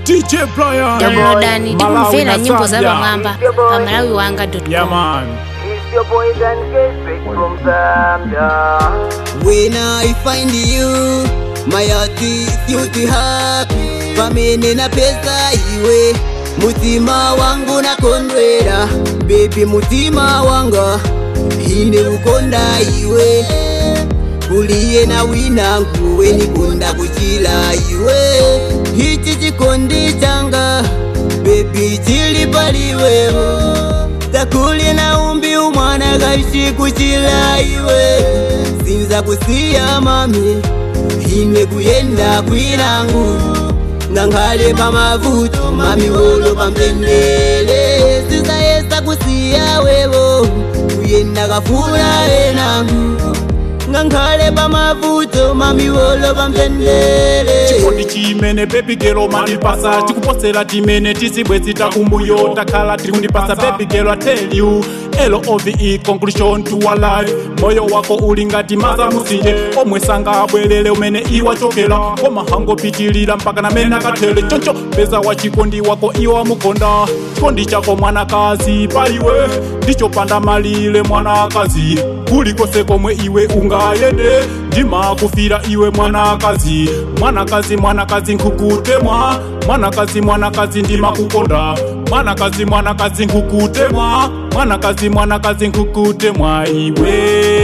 DJ Brian downloadani ndi Malawi kumvera na nyimbo za Zambia. pamwamba pa malawi wanga Yeah man It's your boy Dan Cashback from Zambia. When I find you, my heart is you happy. Pamene na pesa iwe, mutima wangu nakondwera. Baby mutima wanga, ine ukonda iwe. Kuliye na winangu, we nikunda kuchila iwe. Hichi chikondi changa, baby chili paliwewo. Takuli na umbi umwana kaishi kuchila iwe Sinza kusiya mami Ine kuyenda kwilangu Nanghale pamavuto mami wolo pamtendele Sinza yesa kusiya wewo Kuyenda kafula enangu Nanghale pamavuto mami wolo pamtendele chikondi chimene baby girl mandipasa chikuposera timene tizibwe zitakumbuyo takhala tiri kundipasa baby girl I tell you love conclusion to our life moyo wako uli ngati maza musinje omwe sangabwerere umene iwachokera koma hangopitilira mpaka namene akathele choncho peza wa chikondi wako iwa mukonda chikondi chako mwanakazi paliwe ndicho panda malire mwanakazi kulikose komwe iwe ungayende ndimakufira iwe mwanakazi mwanakazi mwanakazi nkukutemwa mwanakazi mwanakazi ndimakukonda mwanakazi mwanakazi nkukutemwa mwanakazi mwanakazi nkukutemwa iwe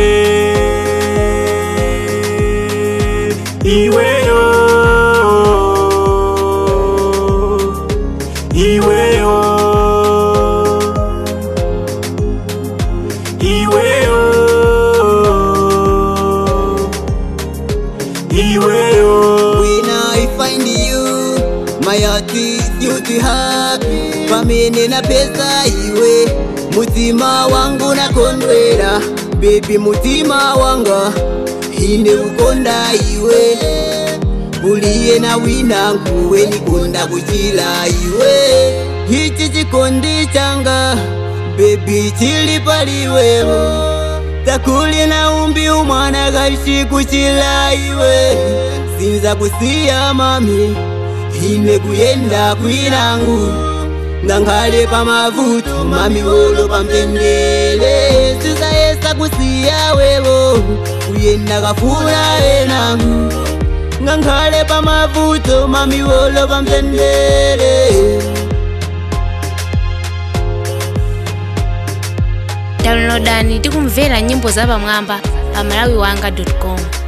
iweyo iweyo iweyo iweyo When I find you, my heart is you happy. Pamene na pesa iwe, mutima wangu nakondwera. Baby mutima wanga, ine ukonda iwe. Kuliye na winangu, we nikonda kuchila iwe. Hichi chikondi changa, baby chili paliwewo. Takuli na umbi umwana kaishi kuchila iwe Sinza kusiya mami Ine kuyenda kwilangu Nanghale pamavuto mami wolo pamtendele Sinza yesa kusiya wewo Kuyenda kafula enangu Nanghale pamavuto mami wolo pamtendele downloadani ndi kumvera nyimbo za pamwamba pa malawi wanga com